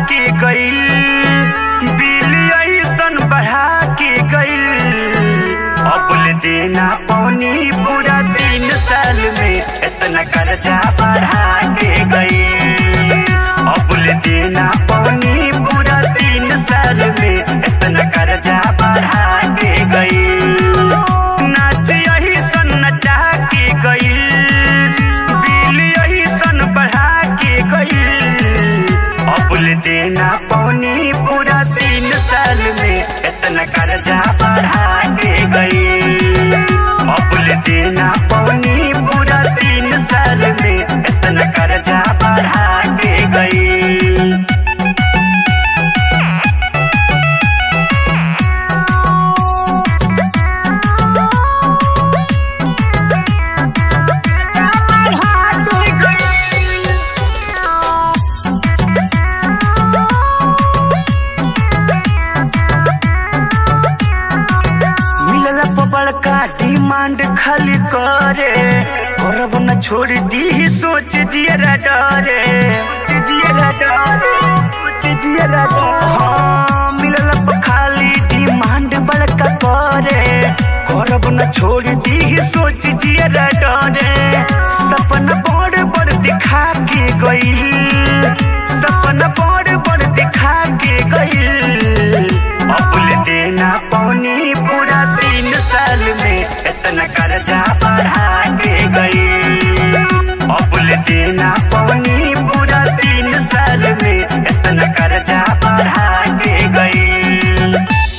के गईल बिल ऐसन बढ़ा के गईल अबुल देना पौनी पूरा तीन साल में इतना कर्जा बढ़ा के गईल अबुल देना पौनी पूरा तीन साल में इतना कर्जा बढ़ा के गईल नाच यही सन नचा के गईल बिल यही सन बढ़ा के गईल अबुल देना पौनी पूरा तीन साल में इतना कर्जा बढ़ा के गईल अबुल देना पौनी पूरा तीन साल में इतना कर्जा बढ़ा के गईल मिलल बड़का डिमांड खाली करे करब न छोड़ दी सोच दियरा डरे सोच दियरा डरे सोच दियरा डरे हाँ मिलल खाली डिमांड बड़का करे करब न छोड़ दी सोच दियरा डरे सपना बड़ बड़ दिखा के गईल सपना बड़ बड़ दिखा के गईल अबुल देना पौनी पूरा तीन साल में इतना कर्जा बढ़ा के गई अबुल देना पौनी पूरा तीन साल में इतना कर्जा बढ़ा के गई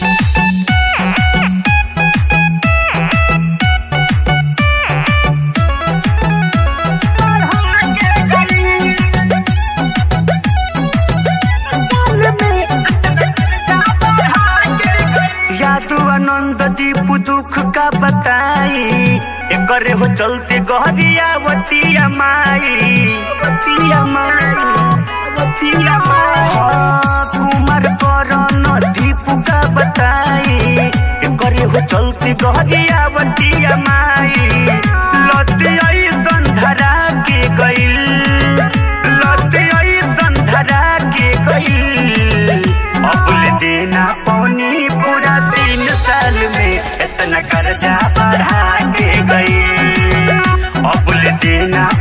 यादू आनंद दीप दुख का बताई एकरे हो चलते गहरिया वतिया माई वतिया माई वतिया माई हाँ, कुमार करण दीप का बताई एकरे हो चलते गहरिया वतिया माई लती ऐसन धरा के गईल लती ऐसन धरा के गईल अबुल देना पौनी पूरा तीन साल में इतना कर्जा बढ़ा के गई अबुल देना